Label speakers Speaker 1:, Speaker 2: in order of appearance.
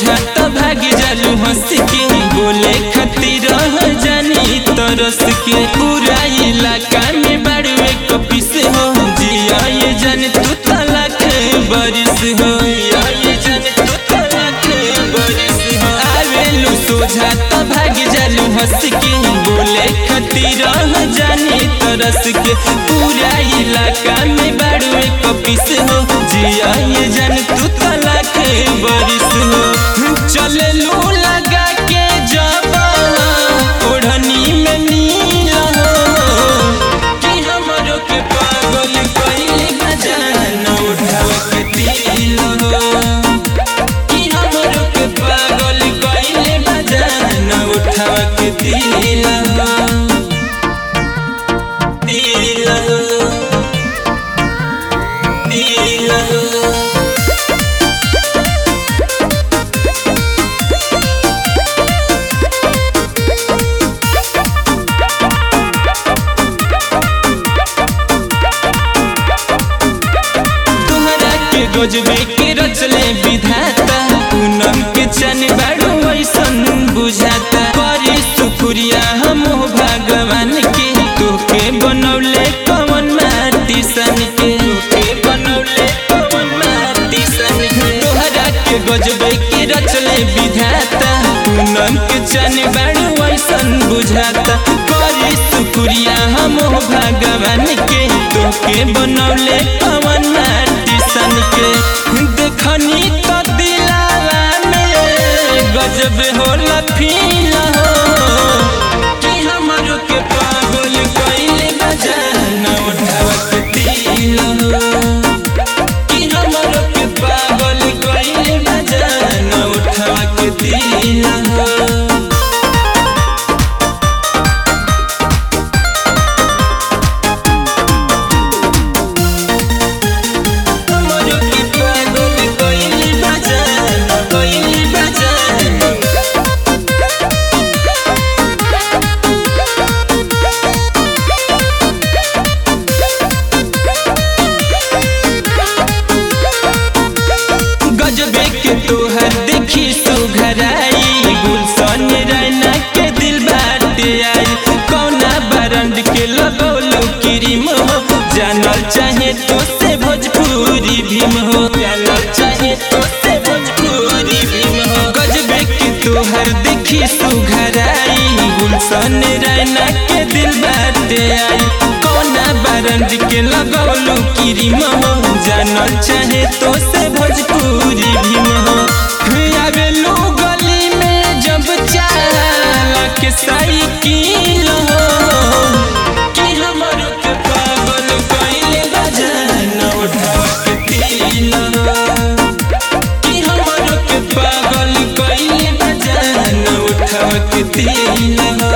Speaker 1: सोझा तो भाग जालू हंस के बोले खातिर जानी तरस के पूरा इलाका में बाड़वे कपिस हो जिया ये जान तू तलाक बरिस हो जिया ये जान तू तलाक बरिस हो आवेलू सोझा तो भाग जालू हंस के बोले खातिर जानी तरस के पूरा इलाका में बाड़वे कपिस हो जिया ये जान तू तलाक बरिस हो चले लू लगा के जब ओढ़नी में नीला हो कि हमरो के पागल कइले बजान उठाव के दिल हो कि हमरो के पागल कइले बजान उठाव के दिल हो दिल हो दिल हो तोहरा के गजबे के रचले विधाता पूनम के चन बाड़ू ऐसन बुझाता करी शुक्रिया हम भगवान के तोके बनौले कवन माटी सन के तोके बनौले कवन माटी सन के तोहरा के गजबे के रचले विधाता पूनम के चन बाड़ू ऐसन बुझाता करी शुक्रिया हम भगवान के तोके बनौले कवन माटी सन के देखनी तो दिलावा में गजब होला फील हो कि हमरो के पागल कइले बजान उठावा के दिल हो कि हमरो के पागल कइले बजान उठावा के दिल हो हमरो के पागल कइले बजान कइले बजान गजबे के तोहर देखी सुघराई गुलशन रैना के दिल बाटे आई कौना बरंड के लगौलो क्रीम हो जानल चाहे तो से भोजपुरी भीम हो जानल चाहे तो से भोजपुरी भीम हो गजबे के तोहर देखी सुघराई गुलशन रैना के दिल बाटे आई कौना बरंड के लगौलो क्रीम हो जानल चाहे तो से भोजपुरी भीम हो आवेलू गली में जब चाला के साइकिल हो कि हमरो के पागल कइले बजान उठा के दिल हो कि हमरो के पागल कइले बजान उठा के दिल हो